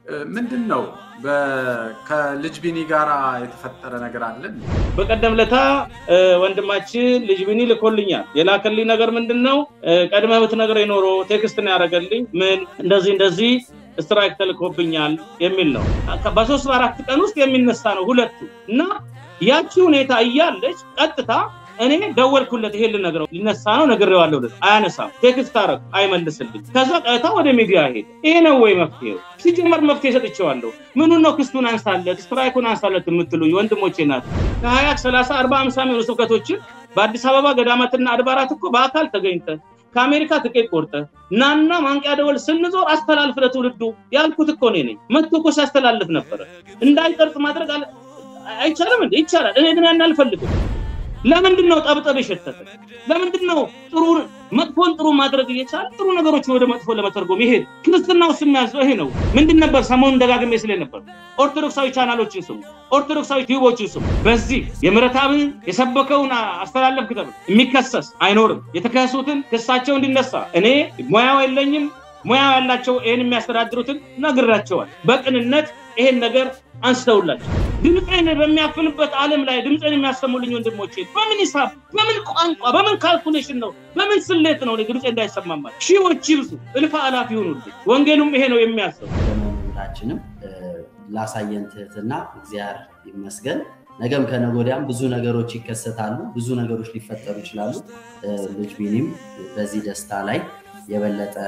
ምንድን ነው ከልጅ ቢኒ ጋር የተፈጠረ ነገር አለን? በቀደም ለታ ወንድማችን ልጅ ቢኒ ልኮልኛል። የላከልኝ ነገር ምንድን ነው? ቀድመህ ብትነግረኝ የኖሮ ቴክስት ነው ያደረገልኝ። ምን እንደዚህ እንደዚህ ስትራይክ ተልኮብኛል የሚል ነው። በሶስት በአራት ቀን ውስጥ የሚነሳ ነው ሁለቱ እና ያቺ ሁኔታ እያለች ቀጥታ እኔ ደወልኩለት። ይሄ ልነግረው ሊነሳ ነው ነግሬዋለሁ። አያነሳም። ቴክስት አደረኩ፣ አይመልስልኝ። ከዛ ቀጥታ ወደ ሚዲያ ሄደ። ይሄ ነው ወይ መፍትሄው? ሲጀመር መፍትሄ ሰጥቼዋለሁ። ምኑን ነው ክስቱን አንሳለት፣ ስትራይኩን አንሳለት የምትሉኝ ወንድሞቼ ናት። ከሀያ ሰላሳ አርባ አምሳ የሚሆኑ ስብከቶችን በአዲስ አበባ ገዳማትና አድባራት እኮ በአካል ተገኝተ ከአሜሪካ ትኬት ቆርጠ ናና ማንቂያ ደወል ስንዞር አስተላልፍ ለትውልዱ ያልኩት እኮ እኔ ነኝ። መጥቶ እኮ ሲያስተላልፍ ነበረ። እንዳይቀርጽ ማድረግ አይቻልም እንዴ? ይቻላል። እኔ ግን ያን አልፈልግም። ለምንድን ነው ጠብጠብ የሸተተ? ለምንድን ነው ጥሩ መጥፎን ጥሩ ማድረግ እየቻለ ጥሩ ነገሮችን ወደ መጥፎ ለመተርጎም ይሄ ክርስትና ውስጥ የሚያዘው ይሄ ነው። ምንድን ነበር ሰሞኑን ደጋግሜ ስለ ነበር ኦርቶዶክሳዊ ቻናሎችን ስሙ፣ ኦርቶዶክሳዊ ቲዩቦችን ስሙ። በዚህ የምሕረተአብን የሰበከውን አስተላለፍክ ተብሎ የሚከሰስ አይኖርም። የተከሰሱትን ክሳቸው እንዲነሳ እኔ ሙያው የለኝም። ሙያው ያላቸው ይህን የሚያስተዳድሩትን ነግራቸዋል። በቅንነት ይሄን ነገር አንስተውላቸው ድምፄን በሚያፍንበት ዓለም ላይ ድምፄን የሚያሰሙልኝ ወንድሞቼ በምን ሂሳብ፣ በምን ቋንቋ፣ በምን ካልኩሌሽን ነው፣ በምን ስሌት ነው ድምፄ እንዳይሰማማል? ሺዎች ይብዙ፣ እልፍ አላፍ ይሆኑልኝ። ወንጌሉም ይሄ ነው የሚያስብ። ሁላችንም ላሳየን ትህትና እግዚአብሔር ይመስገን። ነገም ከነገ ወዲያም ብዙ ነገሮች ይከሰታሉ፣ ብዙ ነገሮች ሊፈጠሩ ይችላሉ። ልጅ ቢኒም በዚህ ደስታ ላይ የበለጠ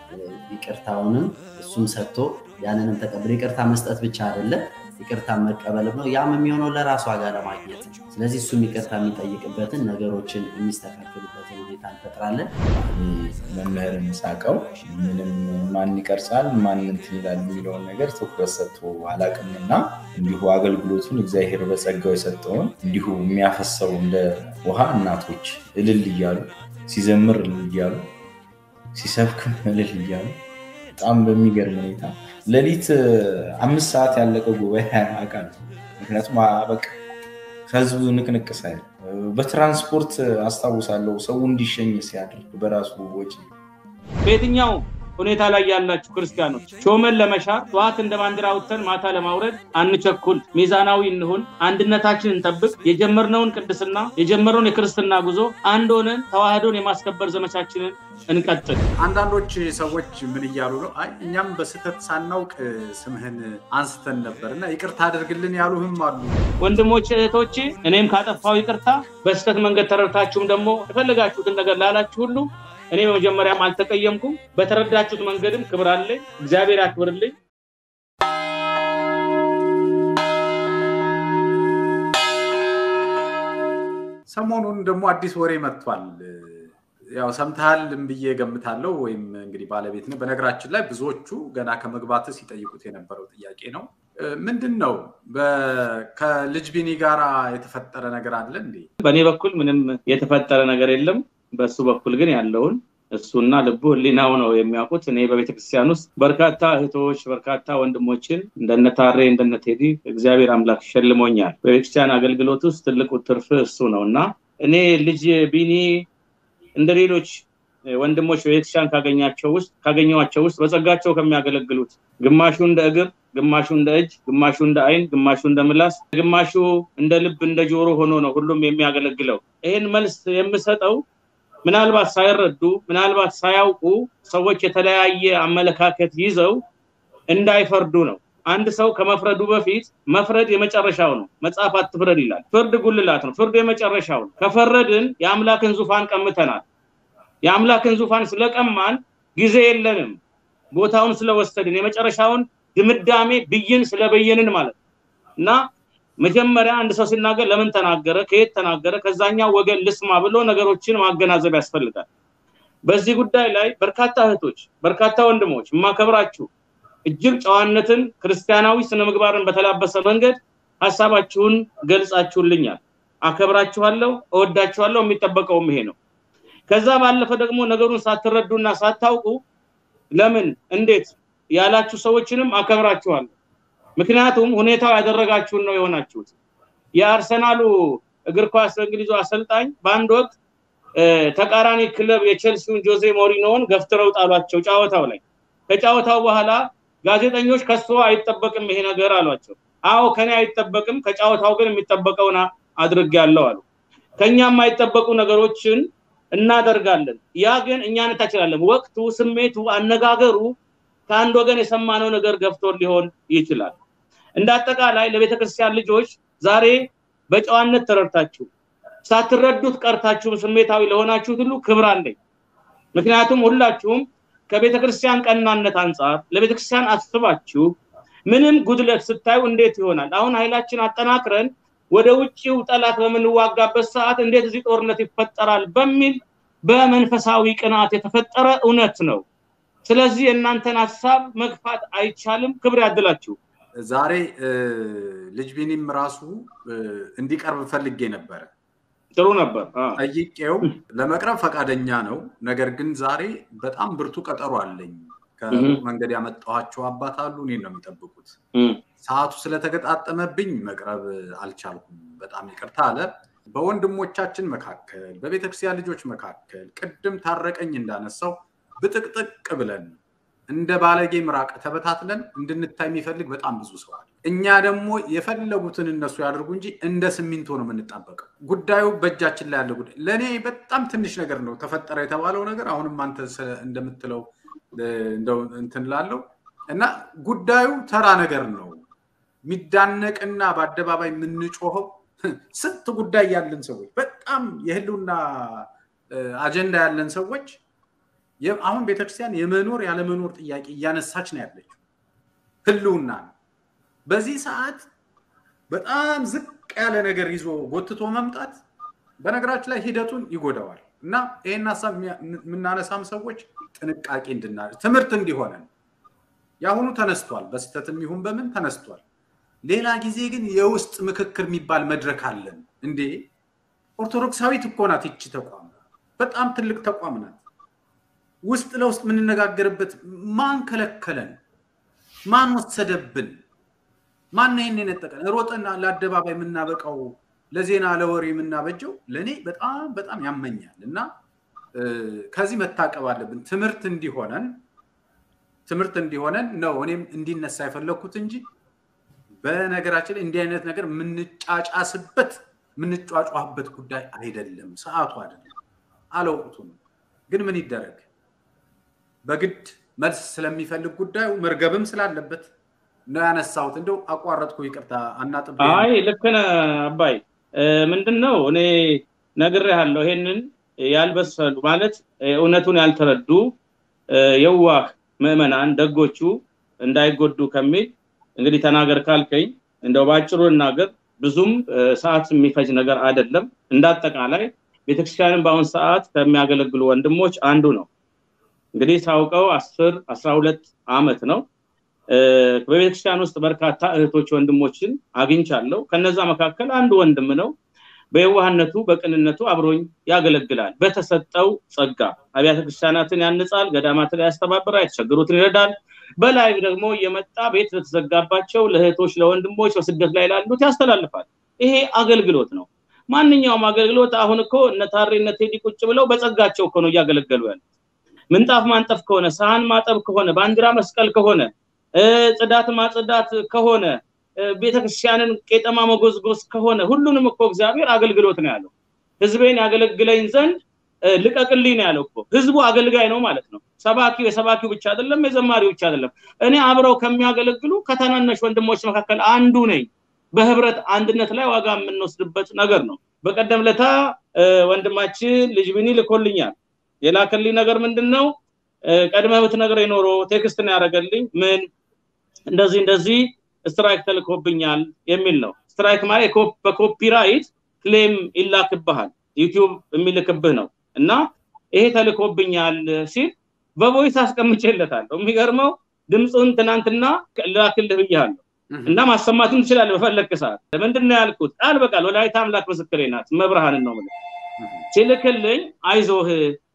ይቅርታውንም እሱም ሰጥቶ ያንንም ተቀብሎ ይቅርታ መስጠት ብቻ አይደለም ይቅርታ መቀበልም ነው። ያም የሚሆነው ለራሱ ዋጋ ለማግኘት ነው። ስለዚህ እሱም ይቅርታ የሚጠይቅበትን ነገሮችን የሚስተካከሉበትን ሁኔታ እንፈጥራለን። መምህርን ሳቀው ምንም ማን ይቀርጻል ማን እንትን ይላል የሚለውን ነገር ትኩረት ሰጥቶ አላቅምና እንዲሁ አገልግሎቱን እግዚአብሔር በጸጋው የሰጠውን እንዲሁ የሚያፈሰው እንደ ውሃ እናቶች እልል እያሉ ሲዘምር እልል እያሉ ሲሰብክም እልል እያሉ በጣም በሚገርም ሁኔታ ሌሊት አምስት ሰዓት ያለቀ ጉባኤ አውቃለሁ። ምክንያቱም በቃ ከህዝቡ ንቅንቅ ሳይል በትራንስፖርት አስታውሳለሁ ሰው እንዲሸኝ ሲያደርግ በራሱ ወጪ በየትኛው ሁኔታ ላይ ያላችሁ ክርስቲያኖች ሾመን ለመሻር ጠዋት እንደ ባንዲራ አውጥተን ማታ ለማውረድ አንቸኩል፣ ሚዛናዊ እንሁን፣ አንድነታችን እንጠብቅ፣ የጀመርነውን ቅድስና የጀመርነውን የክርስትና ጉዞ አንድ ሆነን ተዋህዶን የማስከበር ዘመቻችንን እንቀጥል። አንዳንዶች ሰዎች ምን እያሉ ነው? አይ እኛም በስህተት ሳናውቅ ስምህን አንስተን ነበር እና ይቅርታ አድርግልን ያሉህም አሉ። ወንድሞች እህቶቼ፣ እኔም ካጠፋው ይቅርታ፣ በስህተት መንገድ ተረድታችሁም ደግሞ የፈለጋችሁትን ነገር ላላችሁ ሁሉ እኔ በመጀመሪያም አልተቀየምኩም። በተረዳችሁት መንገድም ክብር አለኝ። እግዚአብሔር ያክብርልኝ። ሰሞኑን ደግሞ አዲስ ወሬ መጥቷል። ያው ሰምተሃል ብዬ ገምታለሁ። ወይም እንግዲህ ባለቤት ነው። በነገራችን ላይ ብዙዎቹ ገና ከመግባት ሲጠይቁት የነበረው ጥያቄ ነው። ምንድን ነው ከልጅ ቢኒ ጋር የተፈጠረ ነገር አለ እንዴ? በእኔ በኩል ምንም የተፈጠረ ነገር የለም። በእሱ በኩል ግን ያለውን እሱና ልቡ ህሊናው ነው የሚያውቁት። እኔ በቤተክርስቲያን ውስጥ በርካታ እህቶች፣ በርካታ ወንድሞችን እንደነ ታሬ እንደነ ቴዲ እግዚአብሔር አምላክ ሸልሞኛል። በቤተክርስቲያን አገልግሎት ውስጥ ትልቁ ትርፍ እሱ ነው እና እኔ ልጅ ቢኒ እንደ ሌሎች ወንድሞች በቤተክርስቲያን ካገኛቸው ውስጥ ካገኘኋቸው ውስጥ በጸጋቸው ከሚያገለግሉት ግማሹ እንደ እግር፣ ግማሹ እንደ እጅ፣ ግማሹ እንደ አይን፣ ግማሹ እንደ ምላስ፣ ግማሹ እንደ ልብ እንደ ጆሮ ሆኖ ነው ሁሉም የሚያገለግለው። ይህን መልስ የምሰጠው ምናልባት ሳይረዱ ምናልባት ሳያውቁ ሰዎች የተለያየ አመለካከት ይዘው እንዳይፈርዱ ነው። አንድ ሰው ከመፍረዱ በፊት መፍረድ የመጨረሻው ነው። መጽሐፍ አትፍረድ ይላል። ፍርድ ጉልላት ነው። ፍርዱ የመጨረሻው ነው። ከፈረድን የአምላክን ዙፋን ቀምተናል። የአምላክን ዙፋን ስለቀማን ጊዜ የለንም። ቦታውን ስለወሰድን የመጨረሻውን ድምዳሜ ብይን ስለበየንን ማለት ነው እና መጀመሪያ አንድ ሰው ሲናገር ለምን ተናገረ፣ ከየት ተናገረ፣ ከዛኛው ወገን ልስማ ብሎ ነገሮችን ማገናዘብ ያስፈልጋል። በዚህ ጉዳይ ላይ በርካታ እህቶች፣ በርካታ ወንድሞች የማከብራችሁ እጅግ ጨዋነትን፣ ክርስቲያናዊ ስነ ምግባርን በተላበሰ መንገድ ሀሳባችሁን ገልጻችሁልኛል። አከብራችኋለሁ፣ እወዳችኋለሁ። የሚጠበቀውም ይሄ ነው። ከዛ ባለፈ ደግሞ ነገሩን ሳትረዱና ሳታውቁ ለምን እንዴት ያላችሁ ሰዎችንም አከብራችኋለሁ። ምክንያቱም ሁኔታው ያደረጋችሁን ነው የሆናችሁት። የአርሰናሉ እግር ኳስ በእንግሊዙ አሰልጣኝ በአንድ ወቅት ተቃራኒ ክለብ የቼልሲውን ጆዜ ሞሪኖን ገፍትረው ጣሏቸው ጨዋታው ላይ። ከጨዋታው በኋላ ጋዜጠኞች ከሶ አይጠበቅም ይሄ ነገር አሏቸው። አዎ ከኔ አይጠበቅም፣ ከጨዋታው ግን የሚጠበቀውን አድርጌያለሁ አሉ። ከኛ የማይጠበቁ ነገሮችን እናደርጋለን። ያ ግን እኛ እንታችላለን። ወቅቱ፣ ስሜቱ፣ አነጋገሩ ከአንድ ወገን የሰማነው ነገር ገፍቶ ሊሆን ይችላል። እንደ አጠቃላይ ለቤተክርስቲያን ልጆች ዛሬ በጨዋነት ተረድታችሁ ሳትረዱት ቀርታችሁም ስሜታዊ ለሆናችሁት ሁሉ ክብር አለኝ። ምክንያቱም ሁላችሁም ከቤተክርስቲያን ቀናነት አንጻር ለቤተክርስቲያን አስባችሁ ምንም ጉድለት ስታዩ እንዴት ይሆናል? አሁን ኃይላችን አጠናክረን ወደ ውጭው ጠላት በምንዋጋበት ሰዓት እንዴት እዚህ ጦርነት ይፈጠራል በሚል በመንፈሳዊ ቅናት የተፈጠረ እውነት ነው። ስለዚህ የእናንተን ሀሳብ መግፋት አይቻልም። ክብር ያድላችሁ። ዛሬ ልጅ ቢኒም ራሱ እንዲቀርብ ፈልጌ ነበረ። ጥሩ ነበር። ጠይቄው ለመቅረብ ፈቃደኛ ነው። ነገር ግን ዛሬ በጣም ብርቱ ቀጠሮ አለኝ። ከመንገድ ያመጣኋቸው አባት አሉ፣ እኔን ነው የሚጠብቁት። ሰዓቱ ስለተገጣጠመብኝ መቅረብ አልቻልኩም። በጣም ይቅርታ አለ። በወንድሞቻችን መካከል፣ በቤተክርስቲያን ልጆች መካከል ቅድም ታረቀኝ እንዳነሳው ብጥቅጥቅ ብለን እንደ ባለጌ ምራቅ ተበታትለን እንድንታይ የሚፈልግ በጣም ብዙ ሰው አለ። እኛ ደግሞ የፈለጉትን እነሱ ያደርጉ እንጂ እንደ ሲሚንቶ ነው የምንጣበቀው። ጉዳዩ በእጃችን ላይ ያለ ጉዳይ ለእኔ በጣም ትንሽ ነገር ነው ተፈጠረ የተባለው ነገር። አሁንም አንተ እንደምትለው እንደው እንትን ላለው እና ጉዳዩ ተራ ነገር ነው የሚዳነቅና በአደባባይ የምንጮኸው ስንት ጉዳይ ያለን ሰዎች በጣም የህልውና አጀንዳ ያለን ሰዎች አሁን ቤተክርስቲያን የመኖር ያለመኖር ጥያቄ እያነሳች ነው ያለችው። ህልውና ነው። በዚህ ሰዓት በጣም ዝቅ ያለ ነገር ይዞ ጎትቶ መምጣት በነገራችን ላይ ሂደቱን ይጎዳዋል እና ይህን ሀሳብ የምናነሳም ሰዎች ጥንቃቄ እንድና ትምህርት እንዲሆነን የአሁኑ ተነስቷል፣ በስህተትም ይሁን በምን ተነስቷል። ሌላ ጊዜ ግን የውስጥ ምክክር የሚባል መድረክ አለን። እንዴ ኦርቶዶክሳዊት እኮ ናት ይቺ ተቋም፣ በጣም ትልቅ ተቋም ናት። ውስጥ ለውስጥ የምንነጋገርበት ማን ከለከለን? ማን ወሰደብን? ማን ይህን የነጠቀን? ሮጠን ለአደባባይ የምናበቃው ለዜና ለወሬ የምናበጀው ለእኔ በጣም በጣም ያመኛል እና ከዚህ መታቀብ አለብን። ትምህርት እንዲሆነን ትምህርት እንዲሆነን ነው እኔም እንዲነሳ የፈለግኩት እንጂ በነገራችን ላይ እንዲህ አይነት ነገር የምንጫጫስበት የምንጫጫህበት ጉዳይ አይደለም። ሰዓቱ አይደለም፣ አለወቅቱ ነው። ግን ምን ይደረግ በግድ መልስ ስለሚፈልግ ጉዳዩ መርገብም ስላለበት ነው ያነሳሁት። እንደው አቋረጥኩ፣ ይቅርታ አናጥብ። አይ ልክ ነህ አባይ። ምንድን ነው እኔ ነግሬሃለሁ። ይሄንን ያልበሰሉ ማለት እውነቱን ያልተረዱ የዋህ ምዕመናን ደጎቹ እንዳይጎዱ ከሚል እንግዲህ ተናገር ካልከኝ እንደው በአጭሩ እናገር። ብዙም ሰዓት የሚፈጅ ነገር አይደለም። እንዳጠቃላይ ቤተክርስቲያንን በአሁን ሰዓት ከሚያገለግሉ ወንድሞች አንዱ ነው። እንግዲህ ሳውቀው አስር አስራ ሁለት ዓመት ነው። በቤተክርስቲያን ውስጥ በርካታ እህቶች ወንድሞችን አግኝቻለሁ። ከነዛ መካከል አንዱ ወንድም ነው። በየዋህነቱ በቅንነቱ አብሮኝ ያገለግላል። በተሰጠው ጸጋ አብያተ ክርስቲያናትን ያንጻል፣ ገዳማትን ያስተባብራል፣ የተቸገሩትን ይረዳል። በላይ ደግሞ እየመጣ ቤት ለተዘጋባቸው ለእህቶች፣ ለወንድሞች በስደት ላይ ላሉት ያስተላልፋል። ይሄ አገልግሎት ነው። ማንኛውም አገልግሎት አሁን እኮ እነ ታሬ እነ ቴዲ ቁጭ ብለው በጸጋቸው እኮ ነው እያገለገሉ ያሉት። ምንጣፍ ማንጠፍ ከሆነ ሳህን ማጠብ ከሆነ ባንዲራ መስቀል ከሆነ ጽዳት ማጽዳት ከሆነ ቤተክርስቲያንን ቄጠማ መጎዝጎዝ ከሆነ ሁሉንም እኮ እግዚአብሔር አገልግሎት ነው ያለው። ህዝቤን ያገለግለኝ ዘንድ ልቀቅልኝ ነው ያለው እኮ። ህዝቡ አገልጋይ ነው ማለት ነው። ሰባኪው የሰባኪው ብቻ አይደለም፣ የዘማሪው ብቻ አይደለም። እኔ አብረው ከሚያገለግሉ ከታናናሽ ወንድሞች መካከል አንዱ ነኝ። በህብረት አንድነት ላይ ዋጋ የምንወስድበት ነገር ነው። በቀደም ለታ ወንድማችን ልጅ ቢኒ ልኮልኛል። የላከልኝ ነገር ምንድን ነው? ቀድመህ ብትነግረኝ ኖሮ ቴክስት ነው ያደረገልኝ። ምን እንደዚህ እንደዚህ ስትራይክ ተልኮብኛል የሚል ነው። ስትራይክ ማለት በኮፒራይት ክሌም ይላክብሃል፣ ዩቲዩብ የሚልክብህ ነው እና ይሄ ተልኮብኛል ሲል በቮይስ አስቀምጬለታለሁ። የሚገርመው ድምፁን ትናንትና ላክልህ ብያለሁ እና ማሰማትም ትችላለህ በፈለግክ ሰዓት። ምንድን ነው ያልኩት? ቃል በቃል ወላዲተ አምላክ ምስክሬ ናት፣ መብርሃንን ነው የምልህ። ሲልክልኝ አይዞህ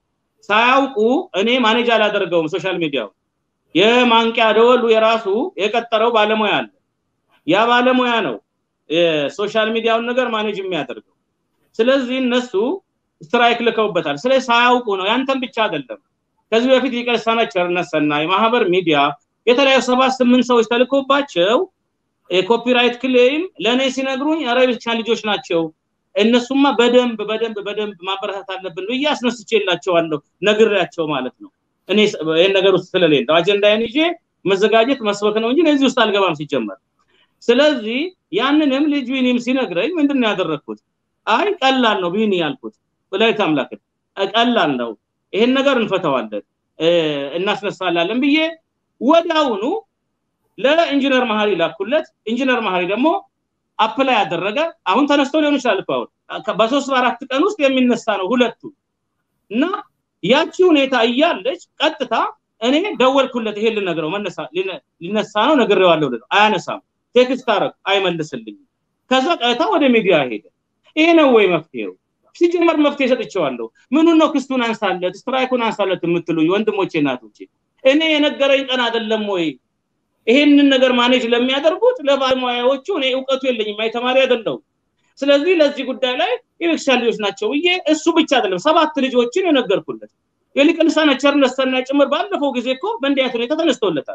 ሳያውቁ እኔ ማኔጅ አላደርገውም ሶሻል ሚዲያው የማንቂያ ደወሉ የራሱ የቀጠረው ባለሙያ አለ። ያ ባለሙያ ነው የሶሻል ሚዲያውን ነገር ማኔጅ የሚያደርገው። ስለዚህ እነሱ ስትራይክ ልከውበታል። ስለዚህ ሳያውቁ ነው። ያንተን ብቻ አይደለም። ከዚህ በፊት የቀሳና ቸርነት ሰናይ ማህበር ሚዲያ የተለያዩ ሰባት ስምንት ሰዎች ተልኮባቸው የኮፒራይት ክሌም ለእኔ ሲነግሩኝ ኧረ የቤተክርስቲያን ልጆች ናቸው እነሱማ በደንብ በደንብ በደንብ ማበረታት አለብን ብዬ አስነስቼላቸዋለሁ ነግሬያቸው ማለት ነው እኔ ይህን ነገር ውስጥ ስለሌለ አጀንዳዬን ይዤ መዘጋጀት መስበክ ነው እንጂ እዚህ ውስጥ አልገባም ሲጀመር ስለዚህ ያንንም ልጅ ቢኒም ሲነግረኝ ምንድን ነው ያደረግኩት አይ ቀላል ነው ቢኒ ያልኩት ወላይት አምላክን ቀላል ነው ይሄን ነገር እንፈተዋለን እናስነሳላለን ብዬ ወዲያውኑ ለኢንጂነር መሀሪ ላኩለት ኢንጂነር መሀሪ ደግሞ አፕላይ ያደረገ አሁን ተነስቶ ሊሆን ይችላል እኮ አሁን በሶስት በአራት ቀን ውስጥ የሚነሳ ነው ሁለቱ እና ያቺ ሁኔታ እያለች ቀጥታ እኔ ደወልኩለት ይሄ ልነግረው ሊነሳ ነው ነግሬዋለሁ ልለው አያነሳም ቴክስት አረግ አይመልስልኝም ከዛ ቀጥታ ወደ ሚዲያ ሄደ ይሄ ነው ወይ መፍትሄው ሲጀመር መፍትሄ ሰጥቼዋለሁ ምኑን ነው ክስቱን አንሳለት ስትራይኩን አንሳለት የምትሉኝ ወንድሞቼ እናቶቼ እኔ የነገረኝ ቀን አይደለም ወይ ይሄንን ነገር ማኔጅ ለሚያደርጉት ለባለሙያዎቹ እኔ እውቀቱ የለኝም አይተማሪ አይደለሁም ስለዚህ ለዚህ ጉዳይ ላይ የቤተክርስቲያን ልጆች ናቸው ብዬ እሱ ብቻ አይደለም ሰባት ልጆችን የነገርኩለት የሊቀ ልሳነ ቸርነት ሰናይ ጭምር ባለፈው ጊዜ እኮ በእንዲህ አይነት ሁኔታ ተነስተውለታል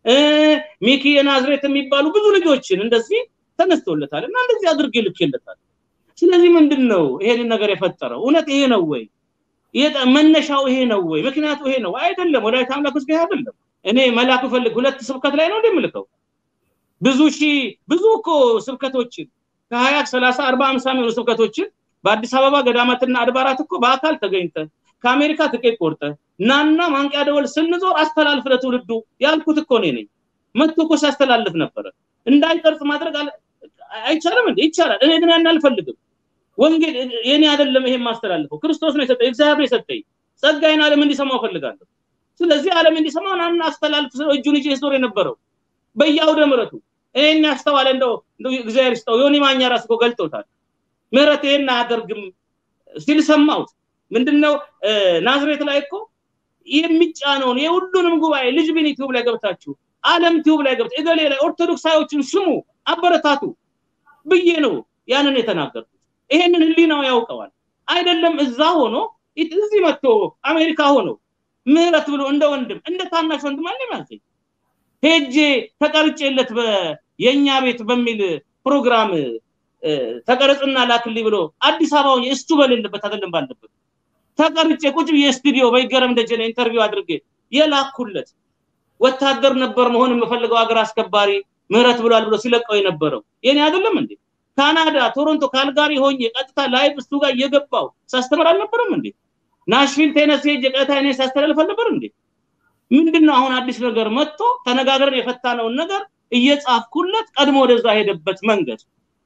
ሚኪ የናዝሬት የሚባሉ ብዙ ልጆችን እንደዚህ ተነስተውለታል እና እንደዚህ አድርጌ ልኬለታል ስለዚህ ምንድን ነው ይሄንን ነገር የፈጠረው እውነት ይሄ ነው ወይ መነሻው ይሄ ነው ወይ ምክንያቱ ይሄ ነው አይደለም ወላይታ አምላክ ውስጥ ይሄ አይደለም እኔ መላኩ ፈልግ ሁለት ስብከት ላይ ነው እንደምልከው ብዙ ሺ ብዙ እኮ ስብከቶችን ከሀያ ሰላሳ አርባ አምሳ የሚሆኑ ስብከቶችን በአዲስ አበባ ገዳማትና አድባራት እኮ በአካል ተገኝተ ከአሜሪካ ትኬት ቆርጠ ናና ማንቂያ ደወል ስንዞር አስተላልፍ ለትውልዱ ያልኩት እኮ እኔ ነኝ መጥቶ እኮ ሲያስተላልፍ ነበረ እንዳይቀርጽ ማድረግ አይቻልም እንዴ ይቻላል እኔ ግን ያን አልፈልግም ወንጌል የኔ አይደለም ይሄን ማስተላልፈው ክርስቶስ ነው የሰጠኝ እግዚአብሔር ነው የሰጠኝ ጸጋዬን ዓለም እንዲሰማው ፈልጋለሁ ስለዚህ ዓለም እንዲሰማው ናና አስተላልፍ እጁን ይዤ ዞር የነበረው በየአውደ ምረቱ ይሄን ያስተዋለ እንደው እግዚአብሔር ይስጠው ዮኒ ማኛ ራስ እኮ ገልጦታል ምህረት ይሄን አያደርግም ሲል ሰማሁት ምንድነው ናዝሬት ላይ እኮ የሚጫነውን የሁሉንም ጉባኤ ልጅ ቢን ዩቲዩብ ላይ ገብታችሁ አለም ቲዩብ ላይ ገብታ እገሌ ላይ ኦርቶዶክሳዮችን ስሙ አበረታቱ ብዬ ነው ያንን የተናገርኩት ይሄንን ህሊናው ያውቀዋል አይደለም እዛ ሆኖ እዚህ መጥቶ አሜሪካ ሆኖ ምህረት ብሎ እንደ ወንድም እንደ ታናሽ ወንድም አለ ማለት ሄጄ ተቀርጬለት የኛ ቤት በሚል ፕሮግራም ተቀረጽና ላክልኝ ብሎ አዲስ አበባ ሆኜ እስቱ በሌለበት አይደለም ባለበት ተቀርጬ ቁጭ ብዬ ስቱዲዮ በይገረም ደጀነ ኢንተርቪው አድርጌ የላኩለት ወታደር ነበር መሆን የምፈልገው ሀገር አስከባሪ ምህረት ብሏል ብሎ ሲለቀው የነበረው የኔ አይደለም እንዴ ካናዳ ቶሮንቶ ካልጋሪ ሆኜ ቀጥታ ላይቭ እሱ ጋር እየገባው ሳስተምር አልነበረም እንዴ ናሽቪል ቴነሲ ሄጄ ቀጥታ እኔ ሳስተላልፍ አልነበር እንዴ ምንድነው አሁን አዲስ ነገር መጥቶ ተነጋግረን የፈታነውን ነገር እየጻፍኩለት ቀድሞ ወደዛ ሄደበት መንገድ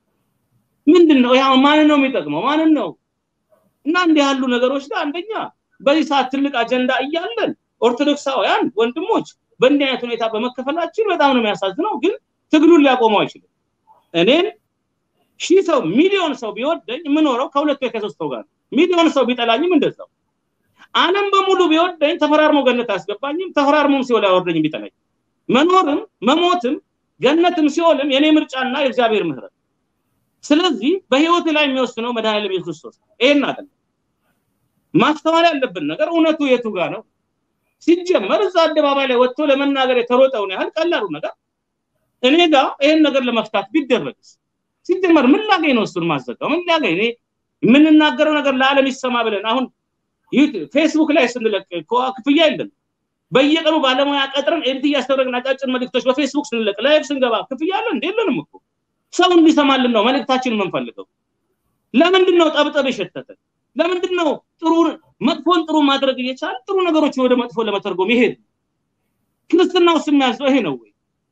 ምንድነው ያው ማንን ነው የሚጠቅመው ማንን ነው እና እንዲህ ያሉ ነገሮች ጋር አንደኛ በዚህ ሰዓት ትልቅ አጀንዳ እያለን ኦርቶዶክሳውያን ወንድሞች በእንዲህ አይነት ሁኔታ በመከፈላችን በጣም ነው የሚያሳዝነው ግን ትግሉን ሊያቆመው አይችልም እኔን ሺህ ሰው ሚሊዮን ሰው ቢወደኝ የምኖረው ከሁለት ወይ ከሶስት ሰው ጋር ሚሊዮን ሰው ቢጠላኝም እንደዛው አለም በሙሉ ቢወደኝ ተፈራርሞ ገነት አያስገባኝም ተፈራርሞም ሲኦል አያወርደኝም ቢጠላኝ መኖርም መሞትም ገነትም ሲኦልም የኔ ምርጫና የእግዚአብሔር ምህረት ስለዚህ በህይወት ላይ የሚወስነው መድኃኒዓለም ኢየሱስ ክርስቶስ ይሄን አይደለም ማስተዋል ያለብን ነገር እውነቱ የቱ ጋር ነው ሲጀመር እዛ አደባባይ ላይ ወጥቶ ለመናገር የተሮጠውን ያህል ቀላሉ ነገር እኔ ጋር ይሄን ነገር ለመፍታት ቢደረግስ ሲጀመር ምን ላገኝ ነው እሱን ማዘጋው ምን ላገኝ እኔ የምንናገረው ነገር ለዓለም ይሰማ ብለን አሁን ፌስቡክ ላይ ስንለቅ ክፍያ የለም በየቀኑ ባለሙያ ቀጥረን ኤዲት እያስተደረግን አጫጭር መልእክቶች በፌስቡክ ስንለቅ ላይቭ ስንገባ ክፍያ አለ እንዴ የለንም እኮ ሰው እንዲሰማልን ነው መልእክታችን የምንፈልገው ለምንድን ነው ጠብጠብ የሸተተ ለምንድን ነው ጥሩ መጥፎን ጥሩ ማድረግ እየቻል ጥሩ ነገሮችን ወደ መጥፎ ለመተርጎም ይሄድ ክርስትና ውስጥ የሚያዘው ይሄ ነው ወይ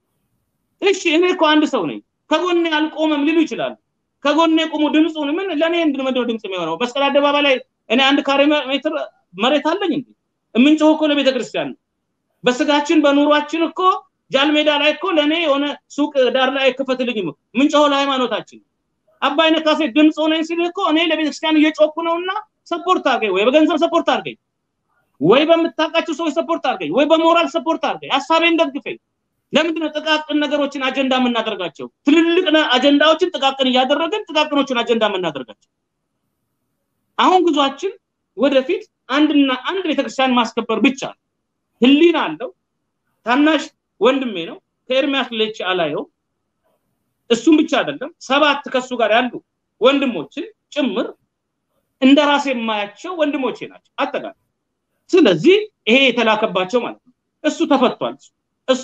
እሺ እኔ እኮ አንድ ሰው ነኝ ከጎኔ አልቆመም ሊሉ ይችላሉ ከጎኔ ቆሙ ድምፁን ምን ለእኔ ምንድነው ድምፅ የሚሆነው መስቀል አደባባይ ላይ እኔ አንድ ካሬ ሜትር መሬት አለኝ እንዴ የምንጮህ እኮ ለቤተ ክርስቲያን ነው በስጋችን በኑሯችን እኮ ጃልሜዳ ላይ እኮ ለእኔ የሆነ ሱቅ ዳር ላይ አይከፈትልኝም ምንጮህ ለሃይማኖታችን አባይነ ካሴ ድምፅ ሆነኝ ሲል እኮ እኔ ለቤተክርስቲያን እየጮኩ ነውና ሰፖርት አድርገኝ ወይ በገንዘብ ሰፖርት አድርገኝ ወይ በምታውቃቸው ሰዎች ሰፖርት አድርገኝ ወይ በሞራል ሰፖርት አድርገኝ ሀሳቤን ደግፈኝ ለምንድነው ጥቃቅን ነገሮችን አጀንዳ የምናደርጋቸው ትልልቅ አጀንዳዎችን ጥቃቅን እያደረግን ጥቃቅኖችን አጀንዳ የምናደርጋቸው አሁን ጉዟችን ወደፊት አንድና አንድ ቤተክርስቲያን ማስከበር ብቻ ህሊና አለው ታናሽ ወንድሜ ነው። ከኤርሚያስ ሌች አላየው። እሱም ብቻ አይደለም ሰባት ከሱ ጋር ያሉ ወንድሞችን ጭምር እንደ ራሴ የማያቸው ወንድሞቼ ናቸው አጠቃላይ። ስለዚህ ይሄ የተላከባቸው ማለት ነው። እሱ ተፈቷል። እሱ